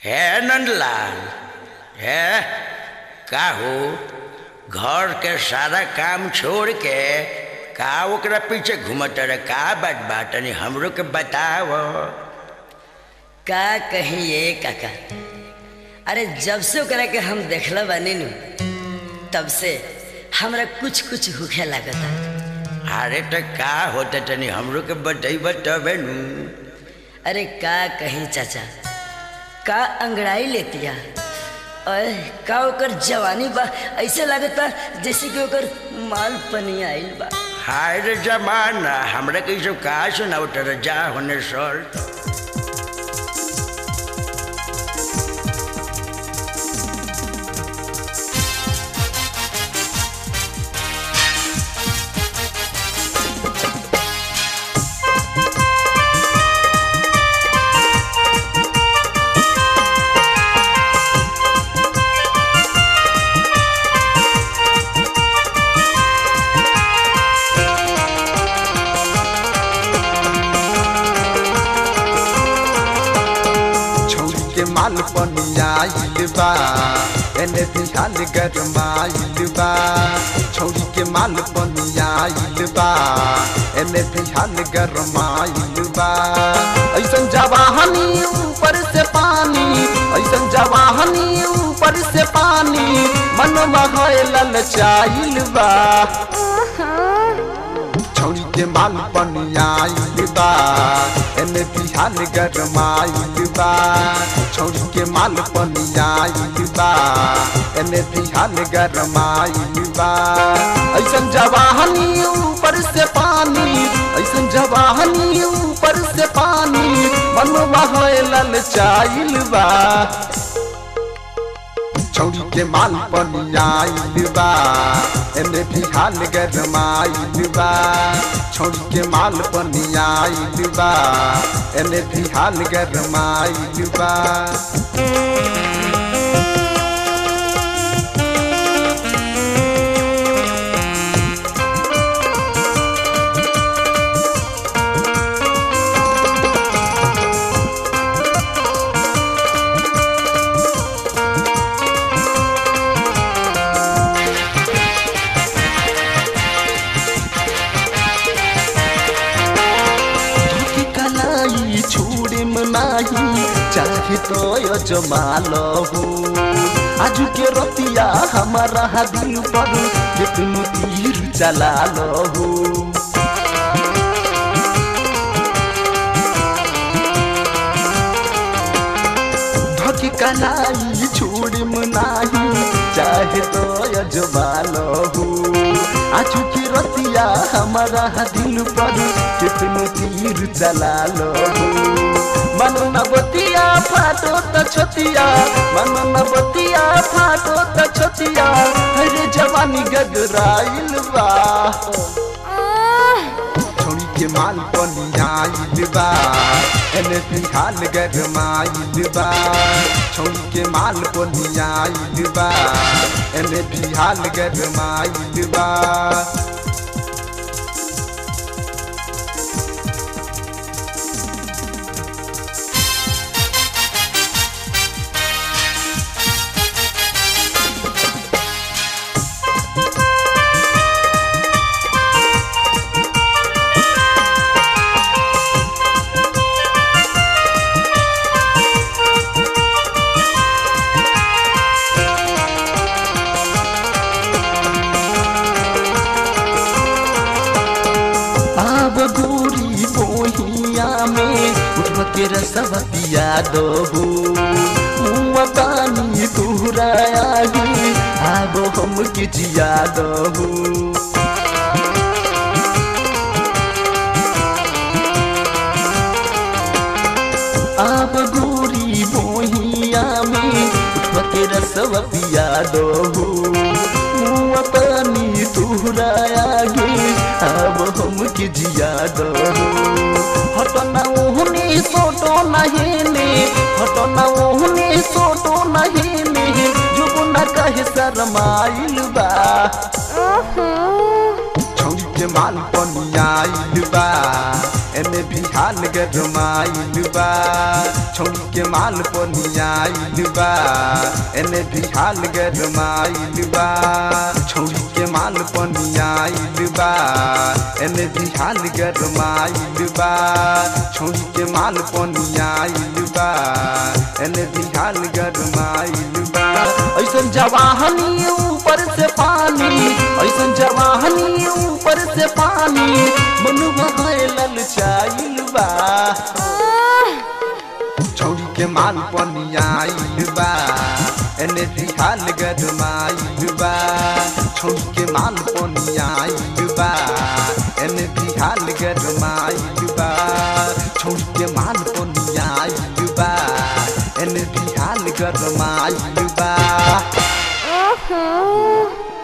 हे नंदलाल हे का हो घर के सारा काम छोड़ के का ओकरा पीछे घूमत रहे का बात बा तनी हमरो के बताव का कहीं ये काका अरे जब से ओकरा के हम देखला बानी नु तब से हमरा कुछ कुछ होखे लागता अरे तो का होता तनी हमरो के बतैब तबे नु अरे का कहीं चाचा का अंगड़ाई लेतिया अरे का ओकर जवानी बा ऐसे लागता जैसे कि ओकर माल पनी आइल बा हाय रे जमाना हमरा के सब का सुनाव तर जा होने सर छौरी के माल पनियाइल बा एने दिहाल गरमाइल बा छौरी के माल पनियाइल बा एने दिहाल गरमाइल बा ऐसन जवाहनी ऊपर से पानी ऐसन जवाहनी ऊपर से पानी मन है ललचाइल बा छौरी के माल पनियाइल बा एने बिहान गरमाइल बा छौरी के माल पनियाइल बा एने बिहान गरमाइल बा ऐसन जवाहनी ऊपर से पानी ऐसन जवाहनी ऊपर से पानी मन है ललचाइल बा छौरी के माल पनियाइल बा एने बिहान गरमाइल बा छौरी के माल पनियाइल बा एने बिहान गरमाइल बा धोके कलाई छोड़े मनाही चाहे तो जमाल हो आजू के रतिया हमारा दिल पर कितनो तीर चला हो धोके कलाई छोड़े मनाही चाहे तो जमाल हो आजू के रतिया हमारा दिल पर कितनो तीर चला लो मन नबतिया फाटो त छतिया मन नबतिया फाटो त छतिया हरे जवानी गगराइल बा छोड़ी के माल पनियाइल बा एने फिलहाल गरमाइल बा छोड़ी के माल पनियाइल बा एने फिलहाल गरमाइल बा आब गोरी बोहिया में उठब के रसव पिया दो मुआ पानी तुहरा आगे आब हम के जिया दो आब गोरी बोहिया में उठब के रसव पिया दो मुआ पानी तुहरा आगे अब हम के जिया दो हटना ओहने सोटो नहेने हटना ओहने सोटो नहेने जुबना कहे शरमाइल बा छौरी के माल पनियाइल बा एने भी हाल गरमाइल बा छौड़ी के माल पनियाइल बा एने भी हाल गरमाइल बा छौड़ी के माल पनियाइल बा एने भी हाल गरमाइल बा छौड़ी के माल पनियाइल बा एने भी हाल गरमाइल बा ऐसन जवाहनी ऊपर से पानी ऐसन जवाहनी ऊपर से पानी मनुआ ललचाइल बा छौड़ी के माल पनियाइल बा एने दिहाल गरमाइल बा छौड़ी के माल पनियाइल बा एने दिहाल गरमाइल बा छौड़ी के माल पनियाइल बा एने दिहाल गरमाइल बा